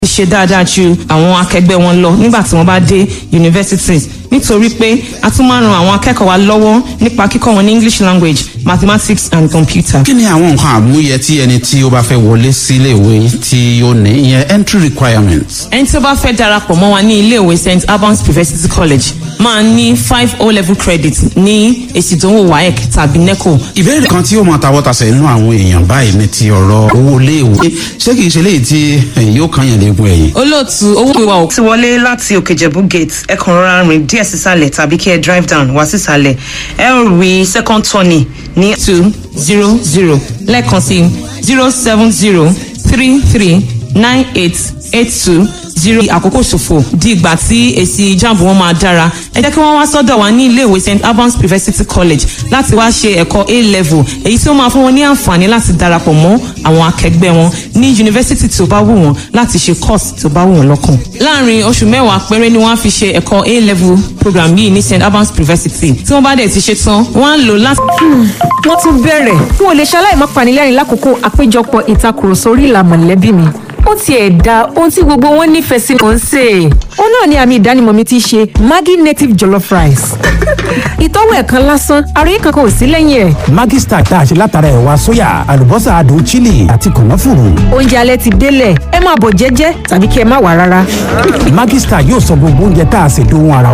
ṣe dáadáa ju àwọn akẹgbẹ́ wọn lọ nígbà tí wọ́n bá dé universities nítorí pé a tún máa ń ran àwọn akẹ́kọ̀ọ́ wa lọ́wọ́ nípa kíkọ́ wọn ní english language mathematics and computer. kí ni àwọn nǹkan àmúyẹ tí ẹni tí ó bá fẹ́ wọlé sí iléèwé tí ó ní ìyẹn entry requirements. ẹni tí ó bá fẹ́ darapọ̀ mọ́ wa ní iléèwé st albans university college máa ní five o level credit ní èsì ìdánwò waec tàbí neco. ìbéèrè kan tí ó mọ tawọ́tasẹ̀ inú àwọn èèyàn báyìí ní ti ọ̀rọ̀ owó iléèwé ṣé kìí ṣe léyìí tí yóò kàn yàn léegun ẹ̀yìn. olóòtú owó ìwà òkú. ti wọlé láti òkèjẹ̀bú gate ẹ kàn rọra rìn díẹ̀ sísàlẹ̀ tàbí kí ẹ drive down wá sísàlẹ̀ ẹ ó rí second turning ní. two zero zero lẹ́ẹ̀kan sí zero seven zero three three nine eight eight two zero àkókò ṣòfò di ìgbà tí èsì jáàmù wọn máa dára ẹ jẹ́ kí wọ́n wá sọ́dọ̀ wa ní iléèwé st albans university college láti wá ṣe ẹ̀kọ́ a level èyí tí ó máa fún wọn ní àǹfààní láti darapọ̀ mọ́ àwọn akẹgbẹ́ wọn ní yunifásitì tó bá wù wọ́n láti ṣe course tó bá wù wọ́n lọ́kàn. láàrin oṣù mẹ́wàá péré ni wọ́n á fi ṣe ẹ̀kọ́ a level program yìí ní st albans university tí wọ́n bá dẹ̀ ti ṣe tán wọ́n á lò láti. wọ́n tún bẹ̀rẹ̀ n ò lè ṣaláì má panilẹ́rìn lákòókò àpéjọpọ̀ ìtakùrọ̀sọ orí ìlà mọ̀lẹ́bí mi ó tiẹ̀ da ohun tí gbogbo wọn nífẹ̀ẹ́ sí mò ń sè é. ó náà ni àmì ìdánimọ̀ mi ti ṣe maggi native jollof rice. ìtọ́wò ẹ̀ kan lásán àròyé kankan ò sí lẹ́yìn ẹ̀. Maggi Star tá a ṣe látara ẹ̀wà sóyà àlùbọ́sà adùn chili àti kànáfùrù. oúnjẹ alẹ́ ti délẹ̀ ẹ máa bọ̀ jẹ́jẹ́ tàbí kí ẹ má wà rárá. Maggi Star yóò sọ gbogbo oúnjẹ tá a ṣe dóhun ara